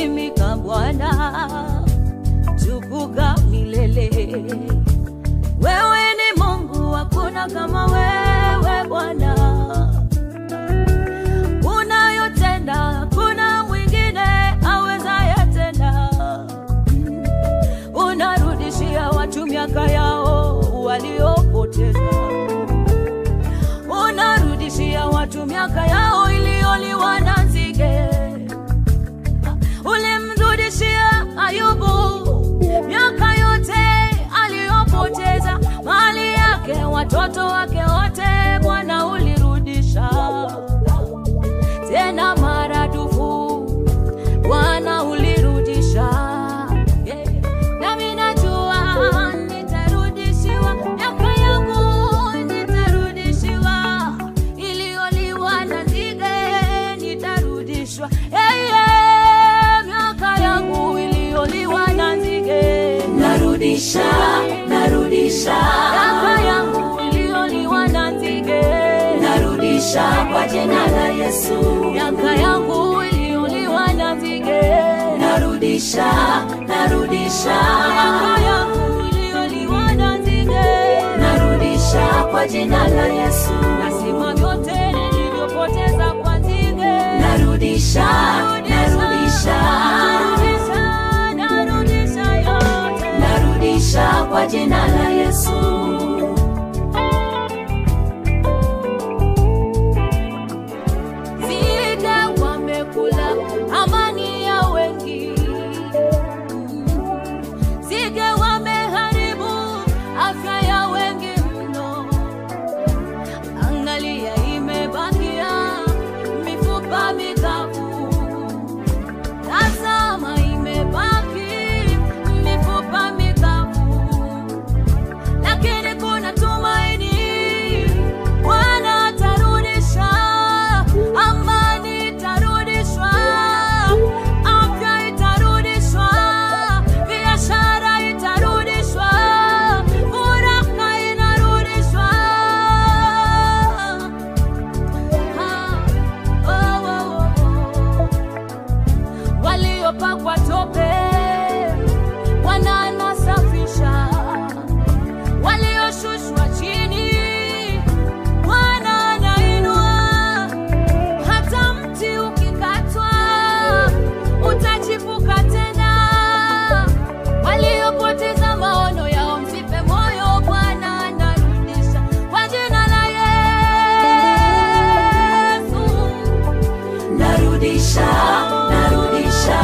umeheshimika Bwana, tukuka milele. Wewe ni Mungu, hakuna kama wewe Bwana. Unayotenda hakuna mwingine awezaye tena. Unarudishia watu miaka yao waliopoteza, unarudishia watu miaka yao iliyoliwa na nzige. Ulimrudishia Ayubu miaka yote aliyopoteza, mali yake, watoto wake wote, Bwana ulirudisha tena maradufu, Bwana ulirudisha. Yeah. Nami najua nitarudishiwa miaka yangu, nitarudishiwa iliyoliwa na nzige, nitarudishwa hey, yeah. miaka yangu iliyoliwa na nzige, narudisha narudisha miaka yangu iliyoliwa na nzige, narudisha kwa jina la Yesu miaka yangu iliyoliwa na nzige, narudisha narudisha miaka yangu iliyoliwa na nzige. narudisha kwa jina la Yesu Nasema vyote nilivyopoteza kwa nzige, narudisha narudisha narudisha, narudisha yote. narudisha kwa jina la Yesu Nzige wamekula amani ya wengi, nzige wameharibu afya ya wengi mno. Angalia, imebakia mifupa mikavu. Tazama, imebaki mifupa mikavu, lakini kuna tumaini. Bwana atarudisha, amani itarudishwa, afya itarudishwa, biashara itarudishwa, furaha inarudishwa. Ah, oh, oh, oh, oh waliopakwa tope Bwana anasafisha, walioshushwa chini Bwana anainua. Hata mti ukikatwa utachipuka tena. Waliopoteza maono yao msife moyo, Bwana anarudisha kwa jina la Yesu. narudisha narudisha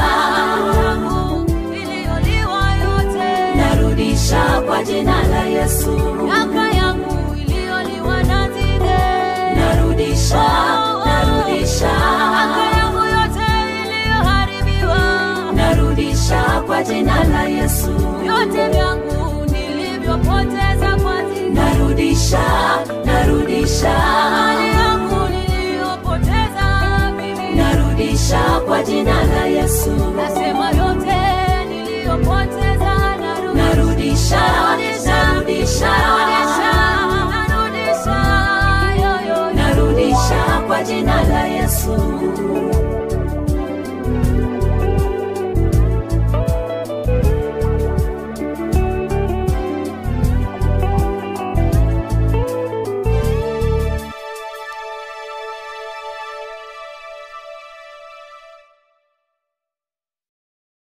iliyoliwa yote, narudisha kwa jina la Yesu miaka yangu iliyoliwa na nzige, narudisha narudisha miaka yangu yote iliyoharibiwa, narudisha kwa jina la Yesu vyote vyangu nilivyopoteza kwa nzige, narudisha narudisha mali yangu niliyopoteza mimi, narudisha kwa jina la Yesu nasema yote niliyopoteza narudisha, narudisha narudisha narudisha, narudisha, yo, yo, yo. narudisha kwa jina la Yesu